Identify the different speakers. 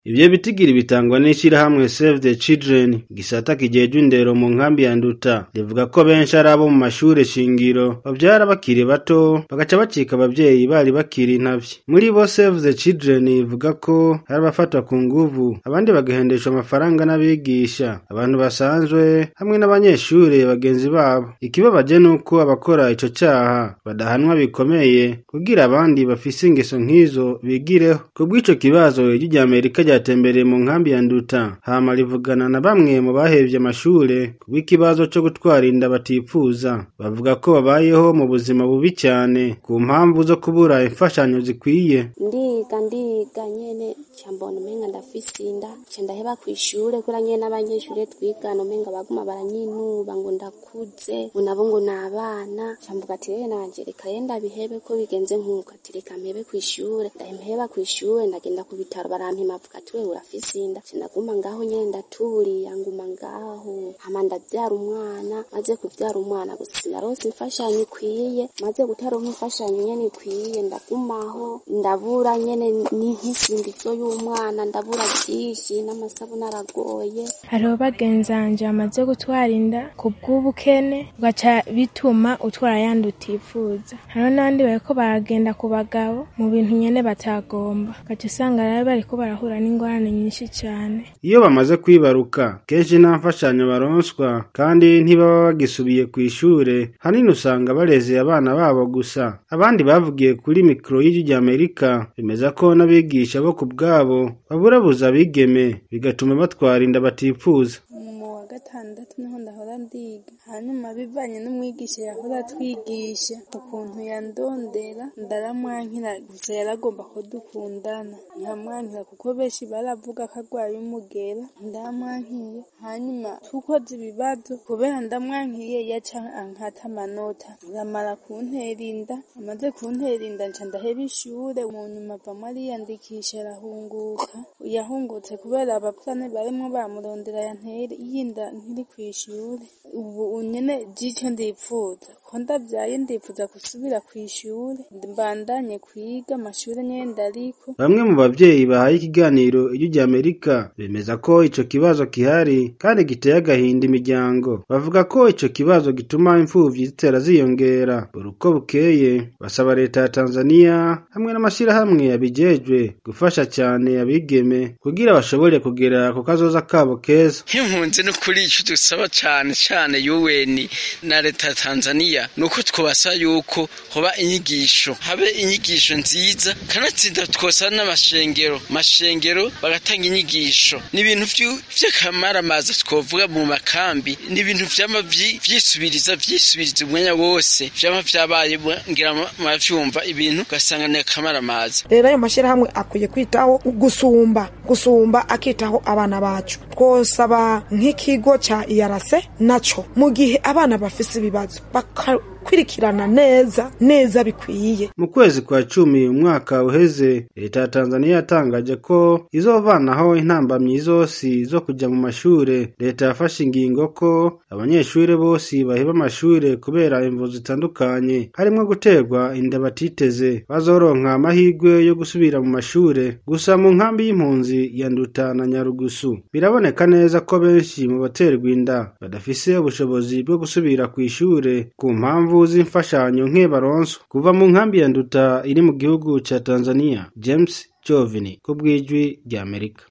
Speaker 1: Ivyo bitigiri bitangwa n'ishirahamwe Save the Children gisata kijejwe indero mu nkambi ya Nduta rivuga ko benshi ari abo mu mashure shingiro bavyara bakiri bato bagaca bacika abavyeyi bari bakiri intavyi muri bo Save the Children ivuga ko hari abafatwa ku nguvu abandi bagahendeshwa amafaranga n'abigisha abantu basanzwe hamwe n'abanyeshure bagenzi babo ikibabaje nuko abakora ico caha badahanwa bikomeye kugira abandi bafise ingeso nk'izo bigireho kubw'ico kibazo ijwi rya Amerika ryatembereye mu nkambi ya Nduta hama rivugana na bamwe mu bahevye amashure kubw'ikibazo co gutwara inda batipfuza bavuga ko babayeho mu buzima bubi cane ku mpamvu zo kubura imfashanyo zikwiye
Speaker 2: ndiga ndiga nyene cambona umenga ndafise inda ca ndaheba kw'ishure kura nyene n'abanyeshure twigana umenga baguma baranyinuba ngo ndakuze ngo nabo ngo n'abana camvuga ati rero nanje reka rero ndabihebe ko bigenze nk'uko ati reka mpebe kw'ishure ndaheba kw'ishure ndagenda ku bitaro barampima bavuga ati wewe urafise inda ca ndaguma ngaho nyene ndaturiya nguma ngaho hama ndavyara umwana maze kuvyara umwana gusa sinarose imfashanyo ikwiye maze gutaronka imfashanyo nyene ikwiye ndagumaho ndabura nyene n'inkisingizo y'umwana ndabura vyinshi n'amasabuni aragoye
Speaker 3: hariho bagenzanje bamaze gutwara inda ku bw'ubukene ugaca bituma utwara yandi utifuza hariho n'abandi bariko baragenda ku bagabo mu bintu nyene batagomba ugaca usanga rero bariko barahura n'ingorane nyinshi cane
Speaker 1: iyo bamaze kwibaruka kenshi nta mfashanyo baronswa kandi ntibaba bagisubiye kw'ishure hanini usanga barezeye abana babo gusa abandi bavugiye kuri mikoro y'ijwi rya Amerika bemeza ko n'abigisha bo ku bwabo baburabuza abigeme bigatuma batwara inda batipfuza
Speaker 4: mu wa gatandatu niho ndahora ndiga hanyuma bivanye n'umwigisha yahora atwigisha ukuntu yandondera ndaramwankira gusa yaragomba ko dukundana nkamwankira kuko benshi baravuga ko arwaye umugera ndamwankiye hanyuma tukoze ibibazo kubera ndamwankiye yaca ankata amanota aramara kuntera inda amaze kuntera inda nca ndaheba ishure mu nyuma avamo ariyandikisha arahunguka yahungutse kubera abapfane barimwo bamurondera yantere yinda nkiri kw'ishure ubu nyene jico ndipfuza ko ndavyaye ndipfuza gusubira kw'ishure mbandanye kwiga amashure nyene ndariko
Speaker 1: bamwe mu bavyeyi bahaye ikiganiro ijwi rya Amerika bemeza ko ico kibazo kihari kandi giteye agahinda imiryango bavuga ko ico kibazo gituma imfuvyi zitera ziyongera buri uko bukeye basaba leta ya Tanzania hamwe n'amashirahamwe yabijejwe gufasha cane abigeme kugira bashobore kugera ku kazoza kabo keza
Speaker 5: nk'impunzi n'ukuri ico dusaba cane cane UN na leta ya Tanzania nuko twobasaba yuko hoba inyigisho habe inyigisho nziza kanatsinda twosaba n'amashengero mashengero bagatanga inyigisho n'ibintu vy'akamaramaza twovuga mu makambi n'ibintu vyama vyisubiriza vyisubiriza umwanya wose vyama vyabaye ngira muravyumva ibintu ugasanga ni akamaramaza
Speaker 6: rero ayo mashirahamwe akwiye kwitaho gusumba gusumba akitaho abana bacu twosaba nk'ikigo ca iyarase naco mu gihe abana bafise ibibazo bakakurikirana neza neza bikwiye
Speaker 1: mu kwezi kwa cumi umwaka uheze leta ya Tanzania yatangaje ko izovanaho intambamyi zose zo kuja mu mashure leta yafashe ingingo ko abanyeshure bose baheba amashure kubera imvu zitandukanye harimwo guterwa inda batiteze bazoronka amahirwe yo gusubira mu mashure gusa mu nkambi y'impunzi ya Nduta na Nyarugusu biraboneka neza ko benshi mu baterwa inda badafise ubushobozi bwo gusubira kw'ishure ku mpamvu z'imfashanyo nke baronswa kuva mu nkambi ya Nduta iri mu gihugu ca Tanzania James Jovini ku bw'ijwi rya Amerika